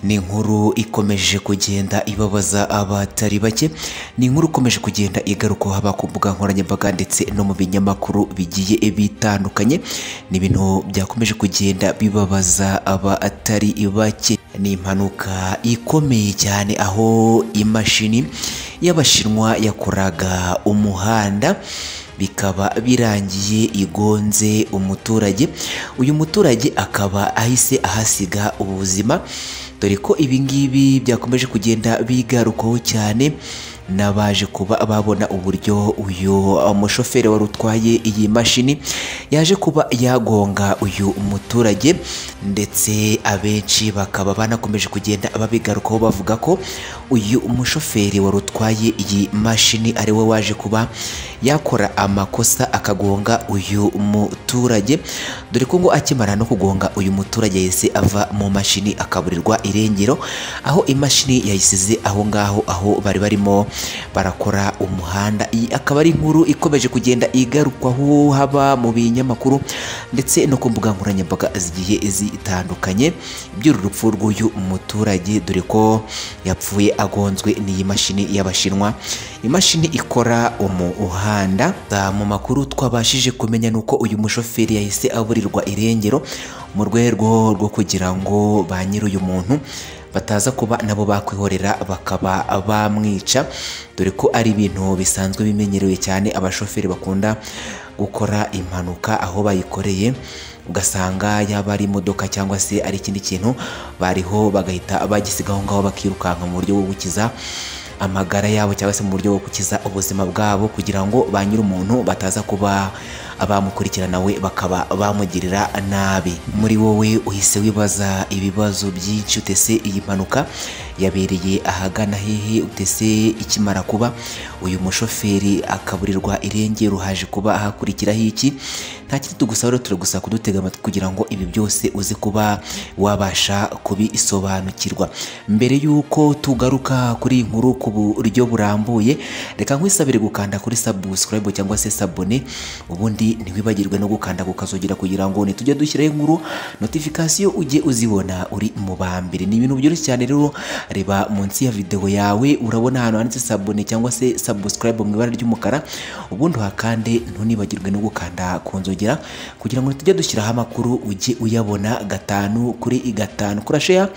ni inkuru ikomeje kugenda ibabaza abatari bake ni inkuru ikomeje kugenda igaruka haba ku mbuga nkoranyambaga ndetse no mu binyamakuru bigiye bitandukanye ni ibintu byakomeje kugenda bibabaza abatari bake ni impanuka ikomeye cyane aho imashini y'abashinwa yakoraga umuhanda bikaba birangiye igonze umuturage uyu muturage akaba ahise ahasiga ubuzima dore ko ibi ngibi byakomeje kugenda bigarukaho cyane n'abaje kuba babona uburyo uyu mushoferi wari utwaye iyi mashini yaje kuba yagonga uyu muturage ndetse abenshi bakaba banakomeje kugenda babigarukaho bavuga ko uyu mushoferi wari utwaye iyi mashini ari we waje kuba yakora amakosa akagonga uyu muturage dore ko ngo akimara no kugonga uyu muturage yahise ava mu mashini akaburirwa irengero aho imashini yayisize aho ngaho aho bari barimo barakora umuhanda iyi akaba ari inkuru ikomeje kugenda igarukwaho haba mu binyamakuru ndetse no ku mbuga nkoranyambaga zigiye zitandukanye iby'uru rupfu rw'uyu muturage dore ko yapfuye agonzwe n'iyi mashini y'abashinwa imashini ikora umuhanda mu makuru twabashije kumenya ni uko uyu mushoferi yahise aburirwa irengero mu rwego rwo kugira ngo ba nyir'uyu muntu bataza kuba nabo bakwihorera bakaba bamwica dore ko ari ibintu bisanzwe bimenyerewe cyane abashoferi bakunda gukora impanuka aho bayikoreye ugasanga yaba ari imodoka cyangwa se ari ikindi kintu bariho bagahita bagisiga aho ngaho bakirukanka mu buryo bwo gukiza amagara yabo cyangwa se mu buryo bwo gukiza ubuzima bwabo kugira ngo ba nyir'umuntu bataza kuba abamukurikirana we bakaba bamugirira nabi muri wowe uhise wibaza ibibazo byinshi utese iyi mpanuka yabereye ahagana hehe utese ikimara kuba uyu mushoferi akaburirwa irengero haje kuba hakurikiraho iki nta kindi tugusaba rero turagusaba kudutega amatwi kugira ngo ibi byose uze kuba wabasha kubisobanukirwa mbere y'uko tugaruka kuri iyi nkuru ku buryo burambuye reka nkwisabire gukanda kuri subscribe cyangwa se sabone ubundi ntiwibagirwe no gukanda ku kazogira kugira ngo ntitujye dushyiraho inkuru notifikasiyo ujye uzibona uri mu ba mbere ni ibintu byoroshye cyane rero reba munsi ya videwo yawe urabona ahantu handitse sabone cyangwa se subscribe mu ibara ry'umukara ubundi uhakande ntunibagirwe no gukanda ku nzogera kugira ngo ntitujye dushyiraho amakuru ujye uyabona gatanu kuri gatanu kurasheya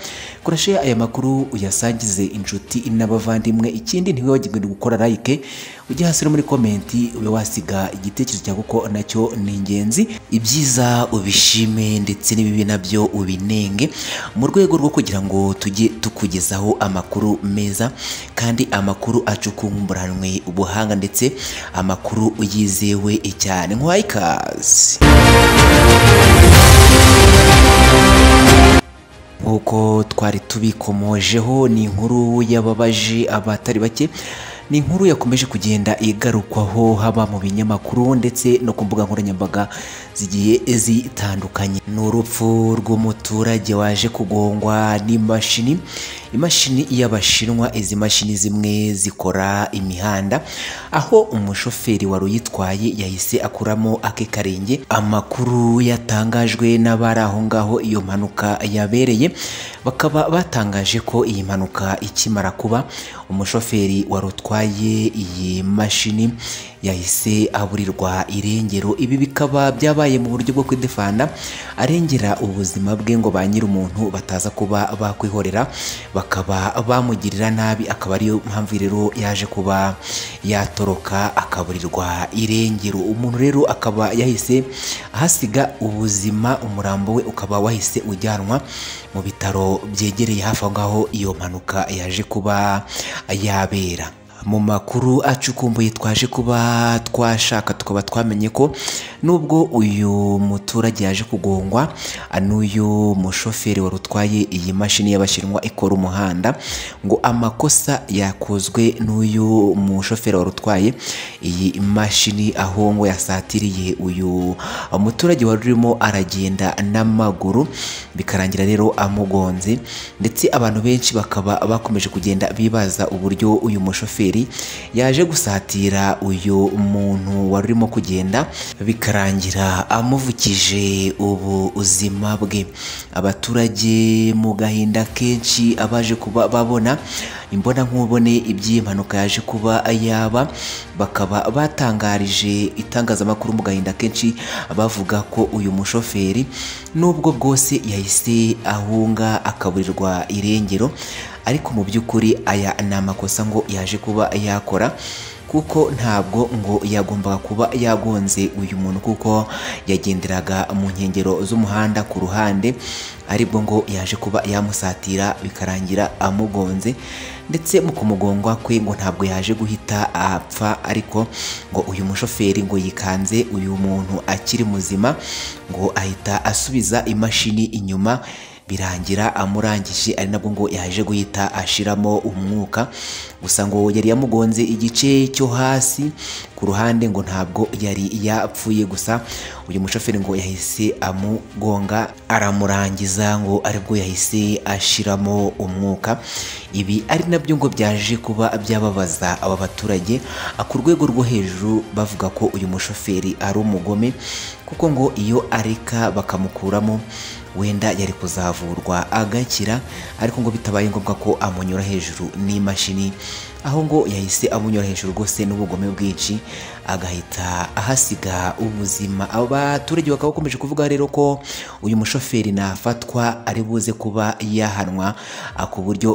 kurasheya aya makuru uyasangize inshuti n'abavandimwe ikindi ntiwibagirwe no gukora like ujye hasi no muri komenti ube wasiga igitekerezo cyawe kuko nacyo ni ingenzi ibyiza ubishime ndetse n'ibibi nabyo ubinenge mu rwego rwo kugira ngo tujye tukugezaho amakuru meza kandi amakuru acukumburanwe ubuhanga ndetse amakuru yizewe cyane nk'uwaye ikaze nk'uko twari tubikomojeho ni inkuru y'ababaji abatari bake ni inkuru yakomeje kugenda igarukwaho haba mu binyamakuru ndetse no ku mbuga nkoranyambaga zigiye zitandukanye ni urupfu rw'umuturage waje kugongwa n'imashini imashini y'abashinwa izi mashini zimwe zikora imihanda aho umushoferi wari uyitwaye yahise akuramo ake karenge amakuru yatangajwe n'abari aho ngaho iyo mpanuka yabereye bakaba batangaje ko iyi mpanuka ikimara kuba umushoferi wari utwaye watwaye iyi mashini yahise aburirwa irengero ibi bikaba byabaye mu buryo bwo kwidefanda arengera ubuzima bwe ngo ba nyir'umuntu bataza kuba bakwihorera bakaba bamugirira nabi akaba ariyo mpamvu rero yaje kuba yatoroka akaburirwa irengero umuntu rero akaba yahise ahasiga ubuzima umurambo we ukaba wahise ujyanwa mu bitaro byegereye hafi aho ngaho iyo mpanuka yaje kuba yabera mu makuru acukumbuye twaje kuba twashaka tukaba twamenye ko nubwo uyu muturage yaje kugongwa n'uyu mushoferi wari utwaye iyi mashini y'abashinwa ikora umuhanda ngo amakosa yakozwe n'uyu mushoferi wari utwaye iyi mashini aho ngo yasatiriye uyu muturage wari urimo aragenda n'amaguru bikarangira rero amugonze ndetse abantu benshi bakaba bakomeje kugenda bibaza uburyo uyu mushoferi yaje gusatira uyu muntu wari urimo kugenda bika bikarangira amuvukije ubu ubuzima bwe abaturage mu gahinda kenshi abaje kuba babona imbona nkubone iby'iyi mpanuka yaje kuba yaba bakaba batangarije itangazamakuru mu gahinda kenshi bavuga ko uyu mushoferi nubwo bwose yahise ahunga akaburirwa irengero ariko mu by'ukuri aya ni amakosa ngo yaje kuba yakora kuko ntabwo ngo yagombaga kuba yagonze uyu muntu kuko yagenderaga mu nkengero z'umuhanda ku ruhande aribwo ngo yaje kuba yamusatira bikarangira amugonze ndetse mu kumugongwa kwe ngo ntabwo yaje guhita apfa ariko ngo uyu mushoferi ngo yikanze uyu muntu akiri muzima ngo ahita asubiza imashini inyuma birangira amurangije ari nabwo ngo yaje guhita ashiramo umwuka gusa ngo yari yamugonze igice cyo hasi ku ruhande ngo ntabwo yari yapfuye gusa uyu mushoferi ngo yahise amugonga aramurangiza ngo aribwo yahise ashiramo umwuka ibi ari nabyo ngo byaje kuba byababaza aba baturage ku rwego rwo hejuru bavuga ko uyu mushoferi ari umugome kuko ngo iyo areka bakamukuramo wenda yari kuzavurwa agakira ariko ngo bitabaye ngombwa ko amunyura hejuru n'imashini aho ngo yahise amunyura hejuru rwose n'ubugome bwinshi agahita ahasiga ubuzima abaturage bakaba bakomeje kuvuga rero ko uyu mushoferi nafatwa ari buze kuba yahanwa ku buryo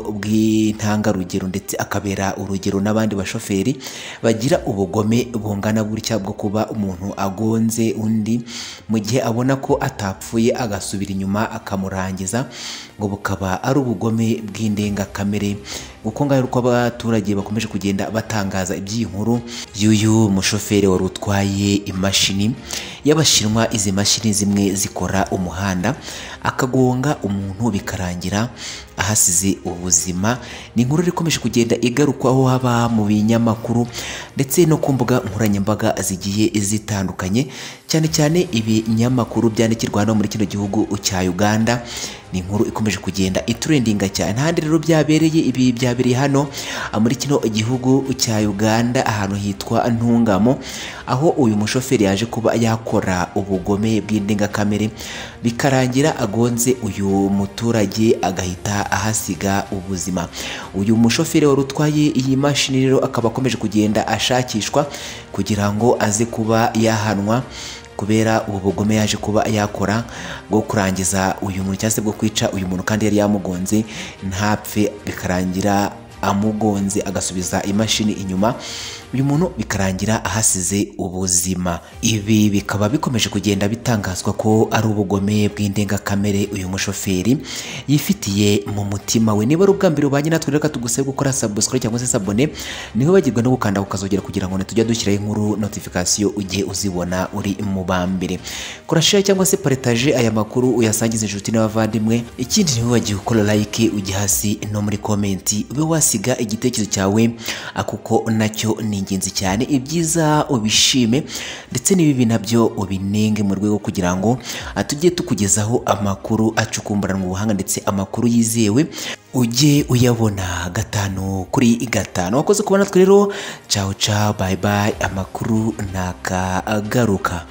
bw'intangarugero ndetse akabera urugero n'abandi bashoferi bagira ubugome bungana gutya bwo kuba umuntu agonze undi mu gihe abona ko atapfuye agasubira inyuma akamurangiza ngo bukaba ari ubugome bw'indengakamere kuko ngaho uko abaturage bakomeje kugenda batangaza iby'iyi nkuru y'uyu mushoferi wari utwaye imashini y'abashinwa izi mashini zimwe zikora umuhanda akagonga umuntu bikarangira ahasize ubuzima ni inkuru ikomeje kugenda igarukwaho haba mu binyamakuru ndetse no ku mbuga nkoranyambaga zigiye zitandukanye cyane cyane ibinyamakuru byandikirwa hano muri kino gihugu cya Uganda ni inkuru ikomeje kugenda iturendinga cyane handi rero byabereye ibi byabereye hano muri kino gihugu cya Uganda ahantu hitwa Ntungamo aho uyu mushoferi yaje kuba yakora ubugome bw'indengakamere bikarangira agonze uyu muturage agahita ahasiga ubuzima uyu mushoferi wari utwaye iyi mashini rero akaba akomeje kugenda ashakishwa kugira ngo aze kuba yahanwa kubera ubu bugome yaje kuba yakora bwo kurangiza uyu muntu cyangwa se bwo kwica uyu muntu kandi yari yamugonze ntapfe bikarangira amugonze agasubiza imashini inyuma uyu muntu bikarangira ahasize ubuzima ibi bikaba bikomeje kugenda bitangazwa ko ari ubugome bw'indengakamere uyu mushoferi yifitiye mu mutima we niba ari ubwa mbere ubanye natwe reka tugusabe gukora subscribe cyangwa se sabone niho bagirwa no gukanda ukazogera kugira ngo tujya dushyiraho inkuru notification ujye uzibona uri mu ba mbere kora share cyangwa se partage aya makuru uyasangize inshuti n'abavandimwe ikindi ntiwibagiwe gukora like ujye hasi no muri komenti ube wasiga igitekerezo cyawe kuko nacyo ni ingenzi cyane ibyiza ubishime ndetse n'ibibi nabyo ubinenge mu rwego kugira ngo tujye tukugezaho amakuru acukumburanwa ubuhanga ndetse amakuru yizewe ujye uyabona gatanu kuri gatanu wakoze kubona natwe rero cawu cawu bayi bayi amakuru ntakagaruka